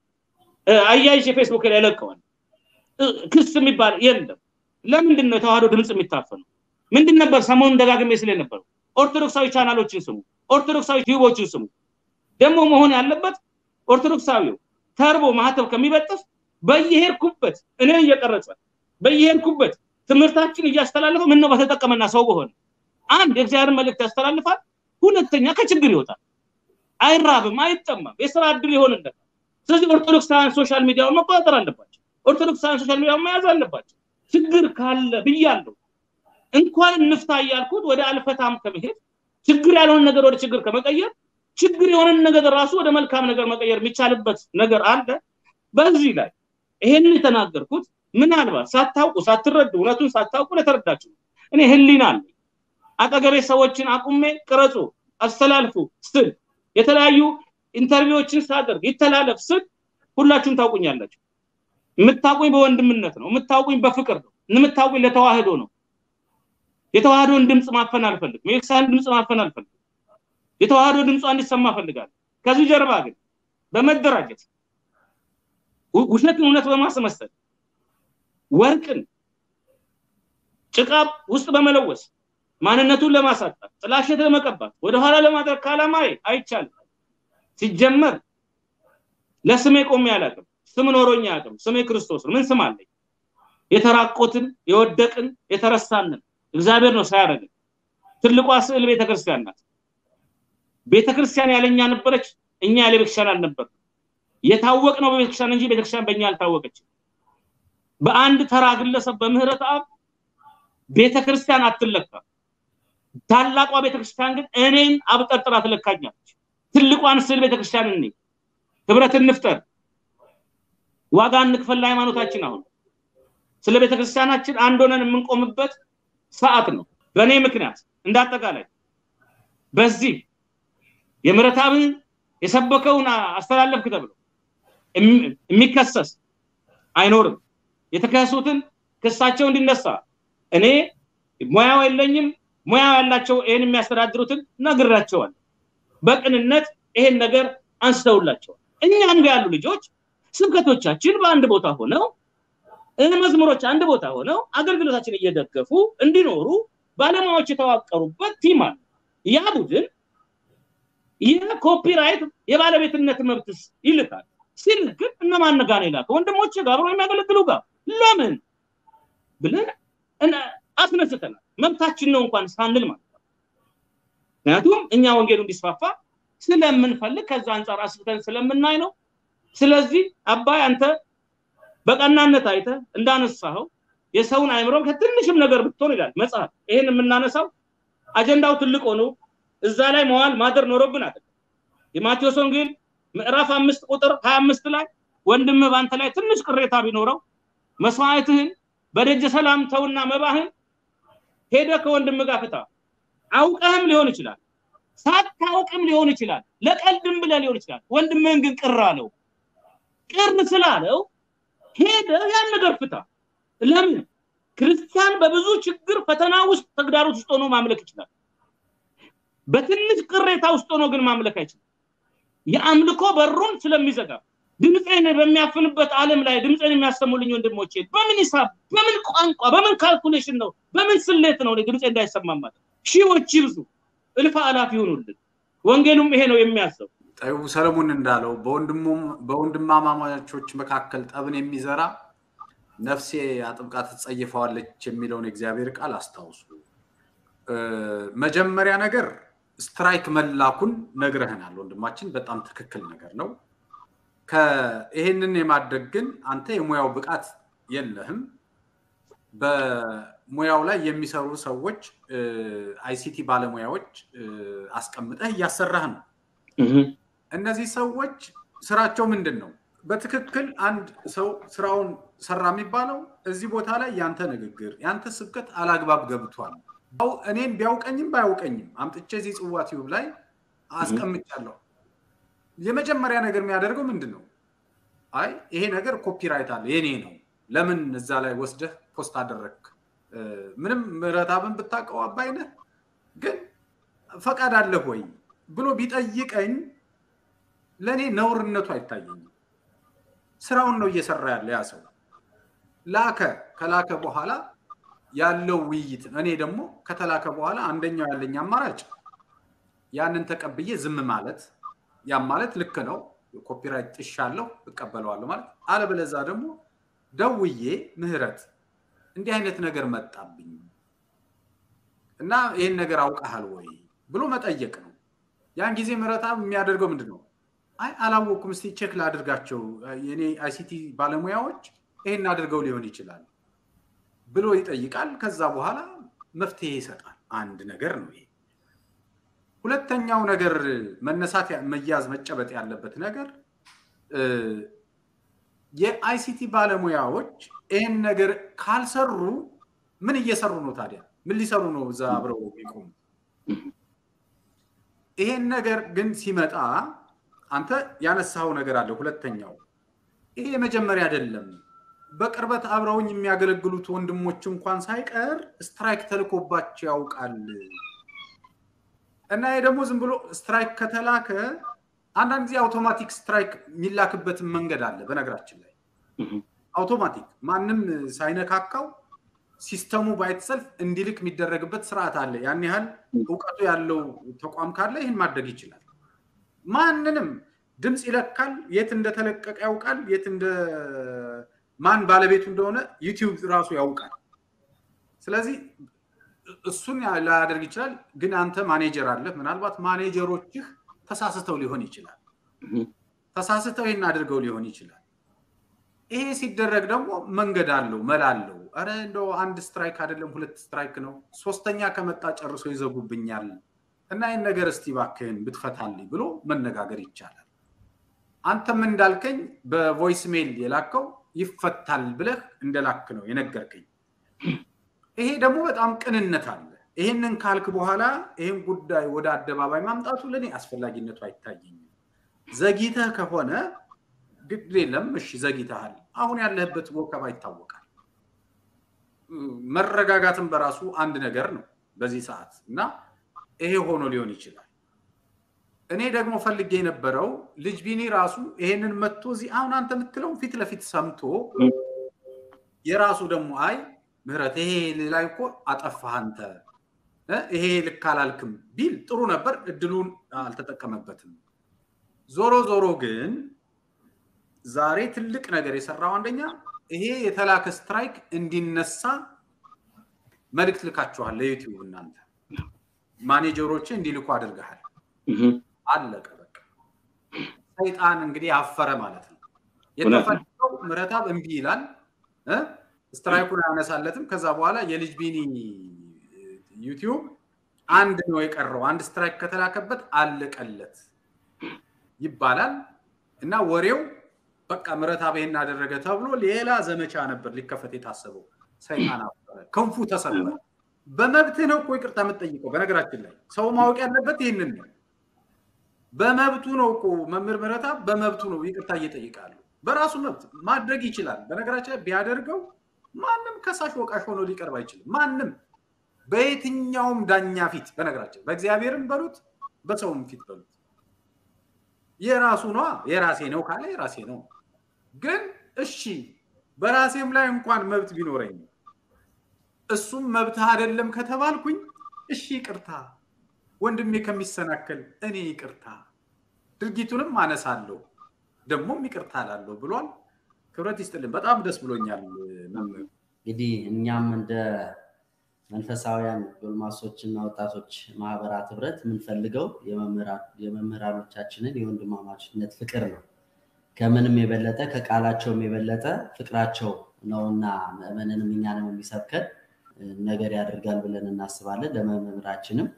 አያይዤ ፌስቡክ ላይ ለቀዋል። ክስ የሚባል የለም። ለምንድን ነው የተዋህዶ ድምፅ የሚታፈነው? ምንድን ነበር ሰሞኑን ደጋግሜ ስለ ነበረው ኦርቶዶክሳዊ ቻናሎችን ስሙ፣ ኦርቶዶክሳዊ ቲዩቦችን ስሙ። ደግሞ መሆን ያለበት ኦርቶዶክሳዊው ተርቦ ማህተብ ከሚበጥስ በየሄድኩበት እኔ እየቀረጸ በየሄድኩበት ትምህርታችን እያስተላለፈ ምን ነው በተጠቀመና ሰው በሆነ አንድ የእግዚአብሔር መልእክት ያስተላልፋል። ሁለተኛ ከችግር ይወጣል። አይራብም፣ አይጠማም፣ የስራ እድል ይሆንለታል። ስለዚህ ኦርቶዶክሳውያን ሶሻል ሚዲያውን መቆጣጠር አለባቸው። ኦርቶዶክሳውያን ሶሻል ሚዲያውን መያዝ አለባቸው። ችግር ካለ ብያለሁ። እንኳን እንፍታ እያልኩት ወደ አልፈታም ከመሄድ ችግር ያልሆነ ነገር ወደ ችግር ከመቀየር ችግር የሆነን ነገር ራሱ ወደ መልካም ነገር መቀየር የሚቻልበት ነገር አለ። በዚህ ላይ ይሄንን የተናገርኩት ምናልባት ሳታውቁ ሳትረዱ እውነቱን ሳታውቁ ለተረዳችሁ እኔ ህሊና አለኝ። አጠገቤ ሰዎችን አቁሜ ቅረጹ፣ አስተላልፉ ስል የተለያዩ ኢንተርቪዎችን ሳደርግ ይተላለፍ ስል ሁላችሁም ታውቁኛላችሁ። የምታውቁኝ በወንድምነት ነው። የምታውቁኝ በፍቅር ነው። የምታውቁኝ ለተዋህዶ ነው። የተዋህዶን ድምፅ ማፈን አልፈልግም። የክርስቲያን ድምፅ ማፈን አልፈልግም። የተዋህዶ ድምጿ እንዲሰማ እፈልጋለሁ። ከዚህ ጀርባ ግን በመደራጀት ውሸትን እውነት በማስመሰል ወርቅን ጭቃ ውስጥ በመለወስ ማንነቱን ለማሳጣት ጥላሸት ለመቀባት ወደኋላ ለማድረግ ከዓላማዬ አይቻልም። ሲጀመር ለስሜ ቆሜ አላውቅም። ስም ኖሮኝ አያውቅም። ስሜ ክርስቶስ ነው። ምን ስም አለኝ? የተራቆትን የወደቅን የተረሳንን እግዚአብሔር ነው ሳያደርግን። ትልቋ ስዕል ቤተክርስቲያን ናት። ቤተክርስቲያን ያለኛ ነበረች፣ እኛ ያለ ቤተክርስቲያን አልነበርም። የታወቅ ነው በቤተክርስቲያን እንጂ ቤተክርስቲያን በእኛ አልታወቀችም። በአንድ ተራ ግለሰብ በምህረት አብ ቤተክርስቲያን አትለካም። ታላቋ ቤተክርስቲያን ግን እኔን አብጠርጥራ ትለካኛለች። ትልቋን ስዕል ቤተክርስቲያን እኔ ህብረት እንፍጠር፣ ዋጋ እንክፈል ለሃይማኖታችን። አሁን ስለ ቤተክርስቲያናችን አንድ ሆነን የምንቆምበት ሰዓት ነው። በእኔ ምክንያት እንዳጠቃላይ በዚህ የምህረትአብን የሰበከውን አስተላለፍክ ተብሎ የሚከሰስ አይኖርም። የተከሰሱትን ክሳቸው እንዲነሳ እኔ ሙያው የለኝም። ሙያው ያላቸው ይህን የሚያስተዳድሩትን ነግራቸዋል። በቅንነት ይሄን ነገር አንስተውላቸዋል። እኛም ጋር ያሉ ልጆች ስብከቶቻችን በአንድ ቦታ ሆነው መዝሙሮች አንድ ቦታ ሆነው አገልግሎታችን እየደገፉ እንዲኖሩ ባለሙያዎች የተዋቀሩበት ቲም አለ። ያ ቡድን የኮፒራይት የባለቤትነት መብትስ ይልካል። ሲልክ ግን እነማን ጋር ነው የላከው? ወንድሞቼ ጋር አብረው የሚያገለግሉ ጋር ለምን ብለን አስነስተናል። መብታችን ነው እንኳን ሳንል ማለት ነው። ምክንያቱም እኛ ወንጌሉ እንዲስፋፋ ስለምንፈልግ ከዛ አንጻር አስፍተን ስለምናይ ነው። ስለዚህ አባይ አንተ በቀናነት አይተ እንዳነሳኸው የሰውን አይምሮ ከትንሽም ነገር ብትሆን ይላል መጽሐፍ። ይሄን የምናነሳው አጀንዳው ትልቅ ሆኖ እዛ ላይ መዋል ማደር ኖሮብን አይደለም። የማቴዎስ ወንጌል ምዕራፍ አምስት ቁጥር ሀያ አምስት ላይ ወንድም በአንተ ላይ ትንሽ ቅሬታ ቢኖረው መስዋዕትህን በደጀ ሰላም ተውና መባህን ሄደ ከወንድም ጋር ፍታ። አውቀህም ሊሆን ይችላል፣ ሳታውቅም ሊሆን ይችላል፣ ለቀልድም ብለህ ሊሆን ይችላል። ወንድምህን ግን ቅር አለው። ቅር ስላለው ሄደ ያን ነገር ፍታ። ለምን ክርስቲያን በብዙ ችግር ፈተና ውስጥ ተግዳሮት ውስጥ ሆኖ ማምለክ ይችላል። በትንሽ ቅሬታ ውስጥ ሆኖ ግን ማምለክ አይችልም። የአምልኮ በሩን ስለሚዘጋ ድምፄን በሚያፍንበት ዓለም ላይ ድምፄን የሚያሰሙልኝ ወንድሞቼ በምን ሂሳብ፣ በምን ቋንቋ፣ በምን ካልኩሌሽን ነው፣ በምን ስሌት ነው ድምፄ እንዳይሰማ ማለት? ሺዎች ይብዙ፣ እልፍ አላፍ ይሆኑልን። ወንጌሉም ይሄ ነው የሚያዘው። ጠቢቡ ሰለሞን እንዳለው በወንድማማቾች መካከል ጠብን የሚዘራ ነፍሴ አጥብቃ ትጸይፈዋለች የሚለውን የእግዚአብሔር ቃል አስታውሱ። መጀመሪያ ነገር ስትራይክ መላኩን ነግረህናል ወንድማችን፣ በጣም ትክክል ነገር ነው። ይሄንን የማድረግ ግን አንተ የሙያው ብቃት የለህም። በሙያው ላይ የሚሰሩ ሰዎች አይሲቲ ባለሙያዎች አስቀምጠህ እያሰራህ ነው። እነዚህ ሰዎች ስራቸው ምንድን ነው? በትክክል አንድ ሰው ስራውን ሰራ የሚባለው እዚህ ቦታ ላይ ያንተ ንግግር ያንተ ስብከት አላግባብ ገብቷል፣ እኔም ቢያውቀኝም ባያውቀኝም አምጥቼ እዚህ ጽዋ ቲዩብ ላይ አስቀምጫለሁ። የመጀመሪያ ነገር የሚያደርገው ምንድን ነው? አይ ይሄ ነገር ኮፒራይት አለ የኔ ነው፣ ለምን እዛ ላይ ወስደህ ፖስት አደረግክ? ምንም ምረታብን ብታውቀው አባይነህ ግን ፈቃድ አለህ ወይ ብሎ ቢጠይቀኝ ለእኔ ነውርነቱ አይታየኝም። ስራውን ነው እየሰራ ያለ ያ ሰው ላከ። ከላከ በኋላ ያለው ውይይት እኔ ደግሞ ከተላከ በኋላ አንደኛው ያለኝ አማራጭ ያንን ተቀብዬ ዝም ማለት፣ ያም ማለት ልክ ነው ኮፒራይት ጥሻለሁ እቀበለዋለሁ ማለት፣ አለበለዛ ደግሞ ደውዬ ምህረት እንዲህ አይነት ነገር መጣብኝ እና ይህን ነገር አውቀሃል ወይ ብሎ መጠየቅ ነው። ያን ጊዜ ምህረተአብ የሚያደርገው ምንድን ነው? አይ አላወኩም፣ እስቲ ቼክ ላድርጋቸው የኔ አይሲቲ ባለሙያዎች ይሄን አድርገው ሊሆን ይችላል ብሎ ይጠይቃል። ከዛ በኋላ መፍትሄ ይሰጣል። አንድ ነገር ነው ይሄ። ሁለተኛው ነገር መነሳት መያዝ መጨበጥ ያለበት ነገር የአይሲቲ ባለሙያዎች ይህን ነገር ካልሰሩ ምን እየሰሩ ነው ታዲያ? ምን ሊሰሩ ነው እዛ አብረው የሚቆሙ? ይሄን ነገር ግን ሲመጣ አንተ ያነሳው ነገር አለ። ሁለተኛው ይሄ የመጀመሪያ አይደለም። በቅርበት አብረውኝ የሚያገለግሉት ወንድሞች እንኳን ሳይቀር ስትራይክ ተልኮባቸው ያውቃል። እና ይሄ ደግሞ ዝም ብሎ ስትራይክ ከተላከ አንዳንድ ጊዜ አውቶማቲክ ስትራይክ የሚላክበትን መንገድ አለ። በነገራችን ላይ አውቶማቲክ ማንም ሳይነካካው ሲስተሙ ባይተሰልፍ እንዲልክ የሚደረግበት ስርዓት አለ። ያን ያህል እውቀቱ ያለው ተቋም ካለ ይህን ማድረግ ይችላል። ማንንም ድምፅ ይለካል፣ የት እንደተለቀቀ ያውቃል፣ የት እንደ ማን ባለቤቱ እንደሆነ ዩቲዩብ ራሱ ያውቃል። ስለዚህ እሱን ላያደርግ ይችላል። ግን አንተ ማኔጀር አለህ። ምናልባት ማኔጀሮችህ ተሳስተው ሊሆን ይችላል። ተሳስተው ይህን አድርገው ሊሆን ይችላል። ይሄ ሲደረግ ደግሞ መንገድ አለው፣ መላ አለው። ኧረ እንደው አንድ ስትራይክ አይደለም ሁለት ስትራይክ ነው፣ ሶስተኛ ከመጣ ጨርሶ ይዘጉብኛል እና ይህን ነገር እስቲ እባክህን ብትፈታልኝ ብሎ መነጋገር ይቻላል። አንተም እንዳልከኝ በቮይስ ሜል የላከው ይፈታል ብለህ እንደላክ ነው የነገርከኝ። ይሄ ደግሞ በጣም ቅንነት አለ። ይህንን ካልክ በኋላ ይህን ጉዳይ ወደ አደባባይ ማምጣቱ ለእኔ አስፈላጊነቱ አይታየኝም። ዘግይተህ ከሆነ ግድ የለም እሺ፣ ዘግይተሃል። አሁን ያለህበት ወከባ ይታወቃል። መረጋጋትን በራሱ አንድ ነገር ነው በዚህ ሰዓት እና ይሄ ሆኖ ሊሆን ይችላል። እኔ ደግሞ ፈልጌ የነበረው ልጅ ቢኒ ራሱ ይሄንን መጥቶ እዚህ አሁን አንተ የምትለው ፊት ለፊት ሰምቶ የራሱ ደግሞ አይ ምህረት ይሄ ላይ እኮ አጠፋህ አንተ ይሄ ልክ አላልክም ቢል ጥሩ ነበር። እድሉን አልተጠቀመበትም። ዞሮ ዞሮ ግን ዛሬ ትልቅ ነገር የሰራው አንደኛ ይሄ የተላከ ስትራይክ እንዲነሳ መልእክት ልካችኋል ለዩቲዩብ እናንተ ማኔጀሮች እንዲልኩ አድርገሃል። አለቀ በቃ። ሰይጣን እንግዲህ አፈረ ማለት ነው። የተፈለገው ምህረተአብ እምቢ ይላል፣ ስትራይኩን አያነሳለትም። ከዛ በኋላ የልጅ ቢኒ ዩቲዩብ አንድ ነው የቀረው፣ አንድ ስትራይክ ከተላከበት አለቀለት ይባላል እና ወሬው በቃ ምህረተአብ ይሄን አደረገ ተብሎ ሌላ ዘመቻ ነበር ሊከፈት የታሰበው። ሰይጣን አፈረ፣ ክንፉ ተሰበረ። በመብትህ ነው እኮ ይቅርታ የምትጠይቀው። በነገራችን ላይ ሰው ማወቅ ያለበት ይህንን ነው። በመብቱ ነው እኮ መምህር ምህረተአብ በመብቱ ነው ይቅርታ እየጠይቃሉ። በራሱ መብት ማድረግ ይችላል። በነገራችን ላይ ቢያደርገው ማንም ከሳሽ ወቃሽ ሆኖ ሊቀርብ አይችልም። ማንም በየትኛውም ዳኛ ፊት በነገራችን በእግዚአብሔርም በሉት በሰውም ፊት በሉት የራሱ ነዋ። የራሴ ነው ካለ የራሴ ነው። ግን እሺ በራሴም ላይ እንኳን መብት ቢኖረኝ እሱም መብትህ አይደለም ከተባልኩኝ እሺ ይቅርታ ወንድሜ ከሚሰናከል እኔ ይቅርታ ድርጊቱንም አነሳለሁ ደግሞም ይቅርታ ላለሁ ብሏል። ክብረት ይስጥልን። በጣም ደስ ብሎኛል። መምህር እንግዲህ እኛም እንደ መንፈሳውያን ጎልማሶችና ወጣቶች ማህበራት ህብረት የምንፈልገው የመምህራኖቻችንን የወንድማማችነት ፍቅር ነው። ከምንም የበለጠ ከቃላቸውም የበለጠ ፍቅራቸው ነውና ምዕመንንም እኛንም የሚሰብከን ነገር ያደርጋል ብለን እናስባለን። ለመምህራችንም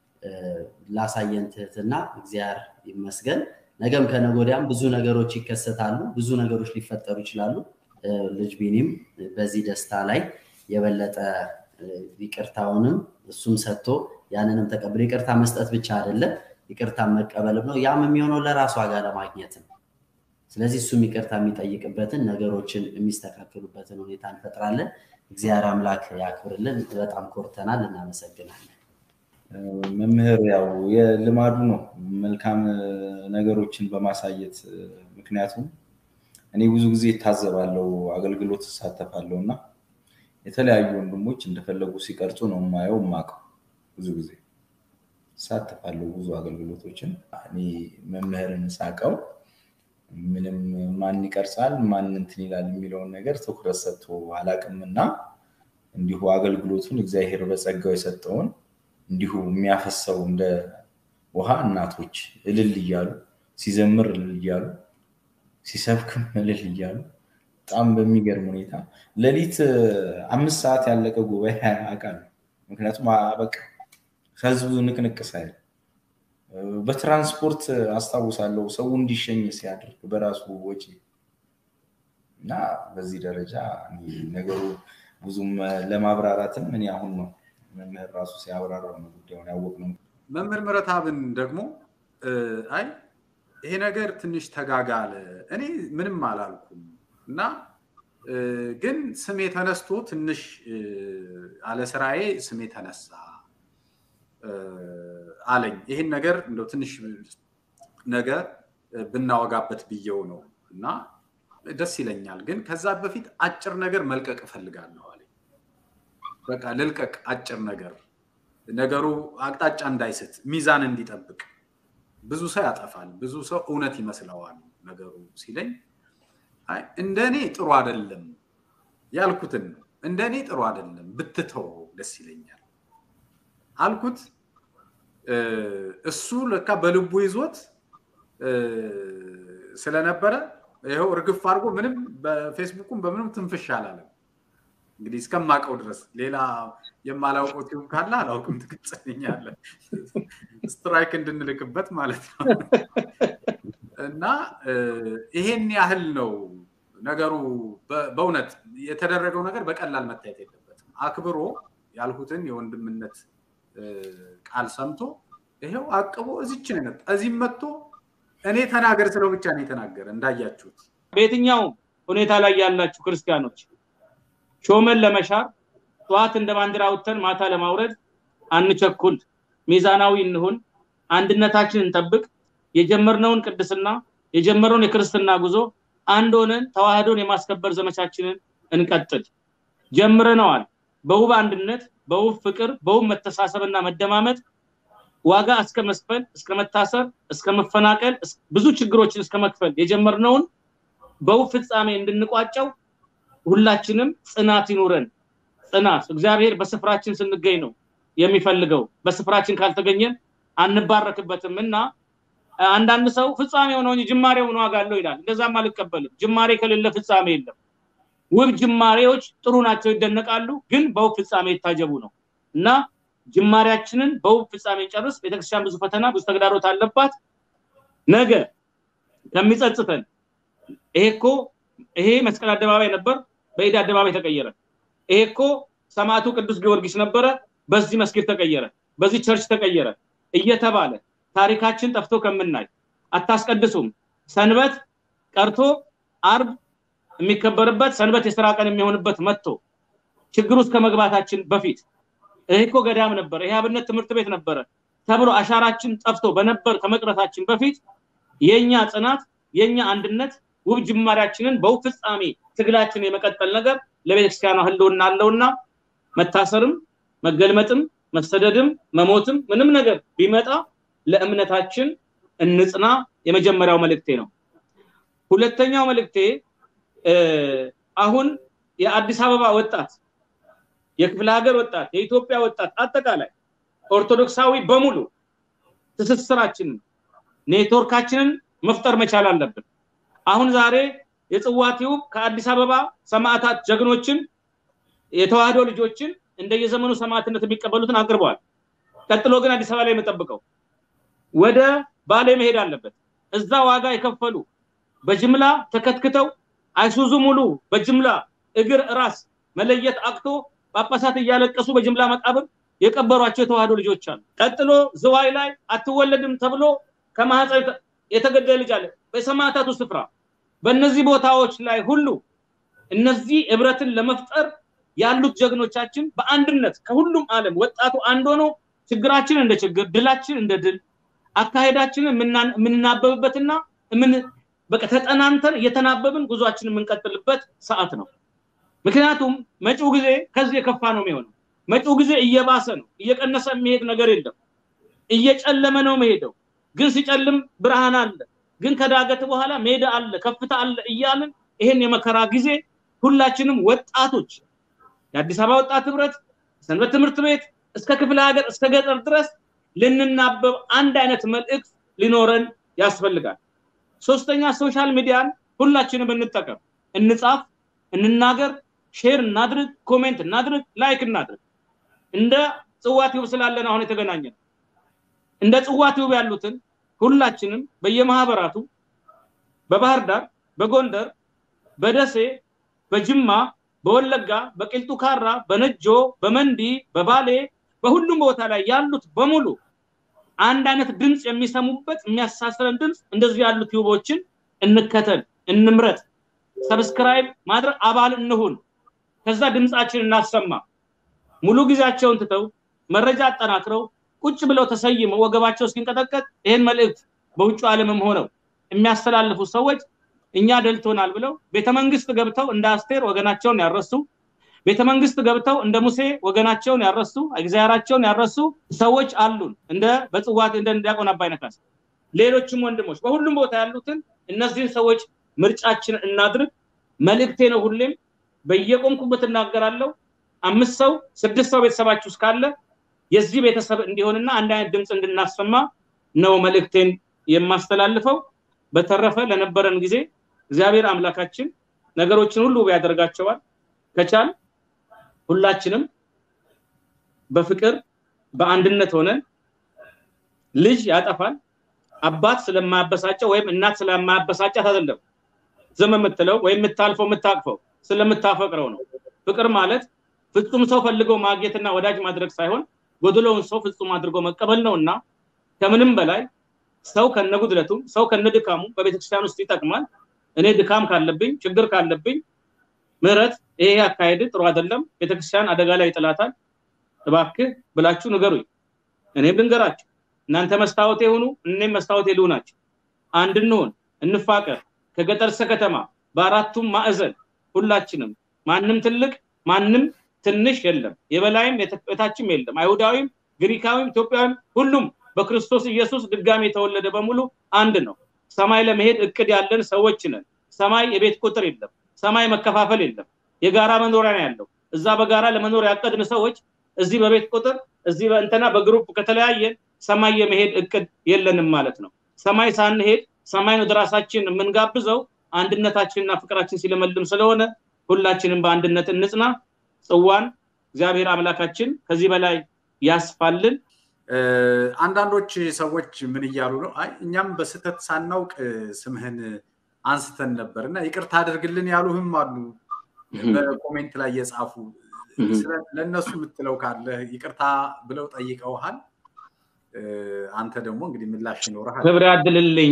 ላሳየን ትህትና እግዚአብሔር ይመስገን። ነገም ከነገ ወዲያም ብዙ ነገሮች ይከሰታሉ፣ ብዙ ነገሮች ሊፈጠሩ ይችላሉ። ልጅ ቢኒም በዚህ ደስታ ላይ የበለጠ ይቅርታውንም እሱም ሰጥቶ ያንንም ተቀብሎ ይቅርታ መስጠት ብቻ አይደለም ይቅርታ መቀበልም ነው። ያም የሚሆነው ለራሱ ዋጋ ለማግኘት ነው። ስለዚህ እሱም ይቅርታ የሚጠይቅበትን ነገሮችን የሚስተካከሉበትን ሁኔታ እንፈጥራለን። እግዚአብሔር አምላክ ያክብርልን። በጣም ኮርተናል። እናመሰግናለን። መምህር ያው የልማዱ ነው መልካም ነገሮችን በማሳየት ምክንያቱም እኔ ብዙ ጊዜ እታዘባለሁ፣ አገልግሎት እሳተፋለሁ እና የተለያዩ ወንድሞች እንደፈለጉ ሲቀርጹ ነው የማየው የማውቀው። ብዙ ጊዜ እሳተፋለሁ ብዙ አገልግሎቶችን። እኔ መምህርን ሳቀው ምንም ማን ይቀርጻል ማን እንትን ይላል የሚለውን ነገር ትኩረት ሰጥቶ አላቅምና እንዲሁ አገልግሎቱን እግዚአብሔር በጸጋው የሰጠውን እንዲሁ የሚያፈሰው እንደ ውሃ እናቶች እልል እያሉ ሲዘምር እልል እያሉ ሲሰብክም እልል እያሉ በጣም በሚገርም ሁኔታ ሌሊት አምስት ሰዓት ያለቀ ጉባኤ አውቃለሁ። ምክንያቱም በቃ ህዝቡ ንቅንቅ ሳይል በትራንስፖርት አስታውሳለሁ ሰው እንዲሸኝ ሲያደርግ በራሱ ወጪ እና በዚህ ደረጃ ነገሩ ብዙም ለማብራራትም እኔ አሁን ነው መምህር ራሱ ሲያብራራው ነው ጉዳዩን ያወቅነው። መምህር ምረታብን ደግሞ አይ ይሄ ነገር ትንሽ ተጋጋለ፣ እኔ ምንም አላልኩም እና ግን ስሜ ተነስቶ ትንሽ አለ ስራዬ ስሜ ተነሳ አለኝ። ይሄን ነገር እንደው ትንሽ ነገር ብናወጋበት ብየው ነው እና ደስ ይለኛል። ግን ከዛ በፊት አጭር ነገር መልቀቅ እፈልጋለሁ አለኝ። በቃ ልልቀቅ አጭር ነገር ነገሩ አቅጣጫ እንዳይስት ሚዛን እንዲጠብቅ። ብዙ ሰው ያጠፋል፣ ብዙ ሰው እውነት ይመስለዋል ነገሩ ሲለኝ እንደ እኔ ጥሩ አይደለም ያልኩትን ነው። እንደ እኔ ጥሩ አይደለም ብትተው ደስ ይለኛል አልኩት። እሱ ለካ በልቡ ይዞት ስለነበረ ይኸው እርግፍ አድርጎ ምንም በፌስቡኩም በምንም ትንፍሽ አላለም። እንግዲህ እስከማውቀው ድረስ ሌላ የማላውቀው ቲዩብ ካለ አላውቅም፣ ትግጽልኛለህ ስትራይክ እንድንልክበት ማለት ነው። እና ይሄን ያህል ነው ነገሩ። በእውነት የተደረገው ነገር በቀላል መታየት የለበትም። አክብሮ ያልሁትን የወንድምነት ቃል ሰምቶ ይሄው አቅቦ እዚች ነው የመጣ እዚህም መጥቶ እኔ ተናገር ስለው ብቻ ነው የተናገረ። እንዳያችሁት በየትኛው ሁኔታ ላይ ያላችሁ ክርስቲያኖች ሾመን ለመሻር ጠዋት እንደ ባንዲራ አውጥተን ማታ ለማውረድ አንቸኩል፣ ሚዛናዊ እንሁን፣ አንድነታችን እንጠብቅ፣ የጀመርነውን ቅድስና የጀመርነውን የክርስትና ጉዞ አንድ ሆነን ተዋህዶን የማስከበር ዘመቻችንን እንቀጥል። ጀምረነዋል። በውብ አንድነት፣ በውብ ፍቅር፣ በውብ መተሳሰብና መደማመጥ ዋጋ እስከ መስፈል፣ እስከ መታሰር፣ እስከ መፈናቀል፣ ብዙ ችግሮችን እስከ መክፈል የጀመርነውን በውብ ፍጻሜ እንድንቋጨው ሁላችንም ጽናት ይኑረን። ጽናት እግዚአብሔር በስፍራችን ስንገኝ ነው የሚፈልገው። በስፍራችን ካልተገኘን አንባረክበትም እና አንዳንድ ሰው ፍጻሜው ነው እንጂ ጅማሬው ነው ዋጋ አለው ይላል። እንደዛም አልቀበልም። ጅማሬ ከሌለ ፍጻሜ የለም። ውብ ጅማሬዎች ጥሩ ናቸው፣ ይደነቃሉ፣ ግን በውብ ፍጻሜ የታጀቡ ነው እና ጅማሬያችንን በውብ ፍጻሜ ጨርስ። ቤተክርስቲያን ብዙ ፈተና፣ ብዙ ተግዳሮት አለባት። ነገ ከሚጸጽተን ይሄ እኮ ይሄ መስቀል አደባባይ ነበር፣ በኢድ አደባባይ ተቀየረ። ይሄ እኮ ሰማዕቱ ቅዱስ ጊዮርጊስ ነበረ፣ በዚህ መስጊድ ተቀየረ፣ በዚህ ቸርች ተቀየረ እየተባለ ታሪካችን ጠፍቶ ከምናይ አታስቀድሱም። ሰንበት ቀርቶ አርብ የሚከበርበት ሰንበት የስራ ቀን የሚሆንበት መጥቶ ችግር ውስጥ ከመግባታችን በፊት ይሄ እኮ ገዳም ነበረ፣ ይሄ አብነት ትምህርት ቤት ነበረ ተብሎ አሻራችን ጠፍቶ በነበር ከመቅረታችን በፊት የኛ ጽናት የኛ አንድነት ውብ ጅማሬያችንን በውብ ፍጻሜ ትግላችን የመቀጠል ነገር ለቤተክርስቲያኗ ህልውና አለውና መታሰርም መገልመጥም መሰደድም መሞትም ምንም ነገር ቢመጣ ለእምነታችን እንጽና። የመጀመሪያው መልእክቴ ነው። ሁለተኛው መልእክቴ አሁን የአዲስ አበባ ወጣት፣ የክፍለ ሀገር ወጣት፣ የኢትዮጵያ ወጣት አጠቃላይ ኦርቶዶክሳዊ በሙሉ ትስስራችንን ኔትወርካችንን መፍጠር መቻል አለብን። አሁን ዛሬ የጽዋ ቲዩብ ከአዲስ አበባ ሰማዕታት ጀግኖችን የተዋህዶ ልጆችን እንደየዘመኑ ሰማዕትነት የሚቀበሉትን አቅርበዋል። ቀጥሎ ግን አዲስ አበባ ላይ የምጠብቀው ወደ ባሌ መሄድ አለበት። እዛ ዋጋ የከፈሉ በጅምላ ተከትክተው አይሱዙ ሙሉ በጅምላ እግር ራስ መለየት አቅቶ ጳጳሳት እያለቀሱ በጅምላ መቃብር የቀበሯቸው የተዋህዶ ልጆች አሉ። ቀጥሎ ዝዋይ ላይ አትወለድም ተብሎ ከማህፀን የተገደለ ልጅ አለ። በሰማዕታቱ ስፍራ በእነዚህ ቦታዎች ላይ ሁሉ እነዚህ ህብረትን ለመፍጠር ያሉት ጀግኖቻችን በአንድነት ከሁሉም ዓለም ወጣቱ አንድ ሆኖ ችግራችን እንደ ችግር ድላችን እንደ ድል አካሄዳችንን የምንናበብበትና በቃ ተጠናንተን እየተናበብን ጉዟችንን የምንቀጥልበት ሰዓት ነው። ምክንያቱም መጪው ጊዜ ከዚህ የከፋ ነው የሚሆነው። መጪው ጊዜ እየባሰ ነው። እየቀነሰ የሚሄድ ነገር የለም። እየጨለመ ነው መሄደው። ግን ሲጨልም ብርሃን አለ። ግን ከዳገት በኋላ ሜዳ አለ፣ ከፍታ አለ እያልን ይሄን የመከራ ጊዜ ሁላችንም ወጣቶች የአዲስ አበባ ወጣት ህብረት ሰንበት ትምህርት ቤት እስከ ክፍለ ሀገር እስከ ገጠር ድረስ ልንናበብ አንድ አይነት መልእክት ሊኖረን ያስፈልጋል። ሶስተኛ ሶሻል ሚዲያን ሁላችንም እንጠቀም፣ እንጻፍ፣ እንናገር፣ ሼር እናድርግ፣ ኮሜንት እናድርግ፣ ላይክ እናድርግ። እንደ ጽዋ ቲዩብ ስላለን አሁን የተገናኘ ነው። እንደ ጽዋ ቲዩብ ያሉትን ሁላችንም በየማህበራቱ በባህር ዳር፣ በጎንደር፣ በደሴ፣ በጅማ፣ በወለጋ፣ በቂልጡ ካራ፣ በነጆ፣ በመንዲ፣ በባሌ በሁሉም ቦታ ላይ ያሉት በሙሉ አንድ አይነት ድምፅ የሚሰሙበት የሚያሳስረን ድምፅ እንደዚህ ያሉ ቲዩቦችን እንከተል፣ እንምረጥ፣ ሰብስክራይብ ማድረግ አባል እንሁን። ከዛ ድምፃችን እናሰማ። ሙሉ ጊዜያቸውን ትተው መረጃ አጠናክረው ቁጭ ብለው ተሰይመው ወገባቸው እስኪንቀጠቀጥ ይህን መልእክት በውጭ ዓለምም ሆነው የሚያስተላልፉ ሰዎች እኛ ደልቶናል ብለው ቤተመንግስት ገብተው እንደ አስቴር ወገናቸውን ያረሱ ቤተመንግስት ገብተው እንደ ሙሴ ወገናቸውን ያረሱ እግዚአብሔራቸውን ያረሱ ሰዎች አሉን። እንደ በጽዋት እንደ ዲያቆን አባይነህ ካሳ ሌሎችም ወንድሞች በሁሉም ቦታ ያሉትን እነዚህን ሰዎች ምርጫችን እናድርግ። መልእክቴ ነው። ሁሌም በየቆምኩበት እናገራለሁ። አምስት ሰው ስድስት ሰው ቤተሰባችሁ እስካለ የዚህ ቤተሰብ እንዲሆንና አንድ አይነት ድምፅ እንድናሰማ ነው መልእክቴን የማስተላልፈው። በተረፈ ለነበረን ጊዜ እግዚአብሔር አምላካችን ነገሮችን ሁሉ ያደርጋቸዋል። ከቻል ሁላችንም በፍቅር በአንድነት ሆነን ልጅ ያጠፋል አባት ስለማያበሳጨው ወይም እናት ስለማያበሳጫት አይደለም ዝም የምትለው ወይም የምታልፈው የምታቅፈው ስለምታፈቅረው ነው። ፍቅር ማለት ፍጹም ሰው ፈልገው ማግኘትና ወዳጅ ማድረግ ሳይሆን ጎድሎውን ሰው ፍጹም አድርጎ መቀበል ነው እና ከምንም በላይ ሰው ከነጉድለቱም ሰው ከነድካሙ በቤተክርስቲያን ውስጥ ይጠቅማል። እኔ ድካም ካለብኝ ችግር ካለብኝ ምህረት ይሄ አካሄድ ጥሩ አይደለም፣ ቤተክርስቲያን አደጋ ላይ ይጥላታል፣ እባክህ ብላችሁ ንገሩኝ። እኔም ልንገራችሁ። እናንተ መስታወት የሆኑ እኔም መስታወት የልሁ ናቸው። አንድ እንሆን፣ እንፋቀር። ከገጠር እስከ ከተማ በአራቱም ማዕዘን ሁላችንም ማንም ትልቅ ማንም ትንሽ የለም፣ የበላይም የታችም የለም፣ አይሁዳዊም፣ ግሪካዊም፣ ኢትዮጵያዊም ሁሉም በክርስቶስ ኢየሱስ ድጋሜ የተወለደ በሙሉ አንድ ነው። ሰማይ ለመሄድ እቅድ ያለን ሰዎች ነን። ሰማይ የቤት ቁጥር የለም። ሰማይ መከፋፈል የለም። የጋራ መኖሪያ ነው ያለው። እዛ በጋራ ለመኖር ያቀድን ሰዎች እዚህ በቤት ቁጥር እዚህ በእንተና በግሩፕ ከተለያየን ሰማይ የመሄድ እቅድ የለንም ማለት ነው። ሰማይ ሳንሄድ ሰማይን ወደ ራሳችን የምንጋብዘው አንድነታችንና ፍቅራችን ሲለመልም ስለሆነ ሁላችንም በአንድነት እንጽና። ጽዋን እግዚአብሔር አምላካችን ከዚህ በላይ ያስፋልን። አንዳንዶች ሰዎች ምን እያሉ ነው? አይ እኛም በስህተት ሳናውቅ ስምህን አንስተን ነበር እና ይቅርታ አድርግልን ያሉህም አሉ። በኮሜንት ላይ የጻፉ ለእነሱ የምትለው ካለ ይቅርታ ብለው ጠይቀውሃል። አንተ ደግሞ እንግዲህ ምላሽ ይኖርሃል። ክብር ያድልልኝ።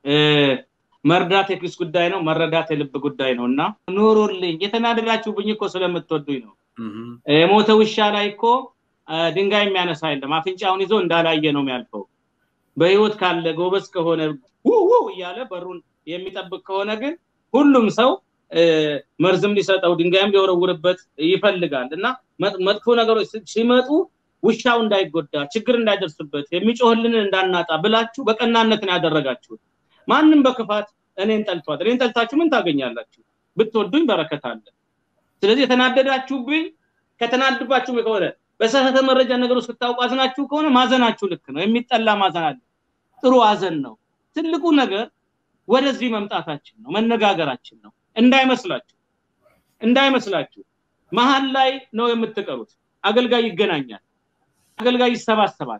መርዳት የኪስ ጉዳይ ነው፣ መረዳት የልብ ጉዳይ ነው እና ኑሩልኝ። የተናደዳችሁብኝ እኮ ስለምትወዱኝ ነው። የሞተ ውሻ ላይ እኮ ድንጋይ የሚያነሳ የለም። አፍንጫውን ይዞ እንዳላየ ነው የሚያልፈው። በህይወት ካለ ጎበዝ ከሆነ ውው እያለ በሩን የሚጠብቅ ከሆነ ግን ሁሉም ሰው መርዝም ሊሰጠው ድንጋይም ሊወረውርበት ይፈልጋል እና መጥፎ ነገሮች ሲመጡ ውሻው እንዳይጎዳ ችግር እንዳይደርስበት የሚጮህልን እንዳናጣ ብላችሁ በቀናነት ነው ያደረጋችሁት። ማንም በክፋት እኔን ጠልቷል። እኔን ጠልታችሁ ምን ታገኛላችሁ? ብትወዱኝ በረከት አለ። ስለዚህ የተናደዳችሁብኝ ከተናድባችሁ ከሆነ በተሳሳተ መረጃ ነገር ውስጥ ስታውቁ አዝናችሁ ከሆነ ማዘናችሁ ልክ ነው። የሚጠላ ማዘን አለ። ጥሩ አዘን ነው። ትልቁ ነገር ወደዚህ መምጣታችን ነው፣ መነጋገራችን ነው። እንዳይመስላችሁ እንዳይመስላችሁ መሀል ላይ ነው የምትቀሩት። አገልጋይ ይገናኛል፣ አገልጋይ ይሰባሰባል።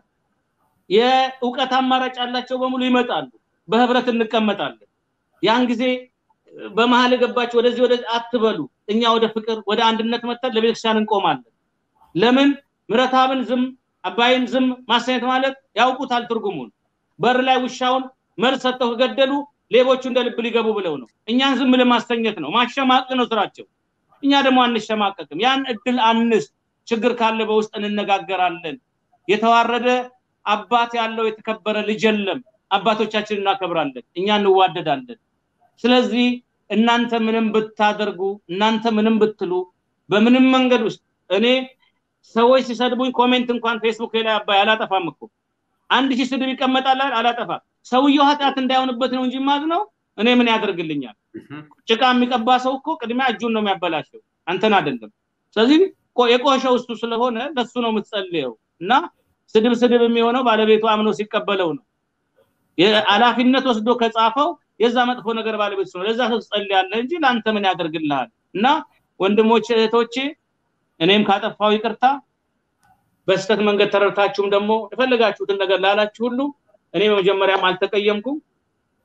የእውቀት አማራጭ ያላቸው በሙሉ ይመጣሉ። በህብረት እንቀመጣለን። ያን ጊዜ በመሀል የገባችሁ ወደዚህ ወደዚህ አትበሉ። እኛ ወደ ፍቅር ወደ አንድነት መጥተን ለቤተክርስቲያን እንቆማለን። ለምን ምረታብን ዝም አባይን ዝም ማሰኘት ማለት ያውቁታል ትርጉሙን። በር ላይ ውሻውን መርዝ ሰጥተው ከገደሉ ሌቦቹ እንደ ልብ ሊገቡ ብለው ነው። እኛን ዝም ለማስተኘት ነው፣ ማሸማቅ ነው ስራቸው። እኛ ደግሞ አንሸማቀቅም። ያን እድል አንስት። ችግር ካለ በውስጥ እንነጋገራለን። የተዋረደ አባት ያለው የተከበረ ልጅ የለም። አባቶቻችን እናከብራለን፣ እኛ እንዋደዳለን። ስለዚህ እናንተ ምንም ብታደርጉ እናንተ ምንም ብትሉ በምንም መንገድ ውስጥ እኔ ሰዎች ሲሰድቡኝ ኮሜንት እንኳን ፌስቡክ ላይ አባይ አላጠፋም እኮ አንድ ሺህ ስድብ ይቀመጣል አላጠፋም። ሰውየው ኃጢአት እንዳይሆንበት ነው እንጂ ማዝ ነው እኔ ምን ያደርግልኛል? ጭቃ የሚቀባ ሰው እኮ ቅድሚያ እጁን ነው የሚያበላሸው አንተን አይደለም። ስለዚህ የቆሸው እሱ ስለሆነ ለሱ ነው የምትጸልየው እና ስድብ ስድብ የሚሆነው ባለቤቱ አምኖ ሲቀበለው ነው። ኃላፊነት ወስዶ ከጻፈው የዛ መጥፎ ነገር ባለቤት ነው። ለዛ ሰው ትጸልያለህ እንጂ ለአንተ ምን ያደርግልሃል? እና ወንድሞች እህቶቼ፣ እኔም ካጠፋው ይቅርታ፣ በስተት መንገድ ተረድታችሁም ደግሞ የፈለጋችሁትን ነገር ላላችሁ ሁሉ እኔ መጀመሪያም አልተቀየምኩም።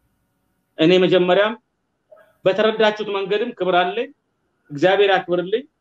እኔ መጀመሪያም በተረዳችሁት መንገድም ክብር አለኝ። እግዚአብሔር ያክብርልኝ።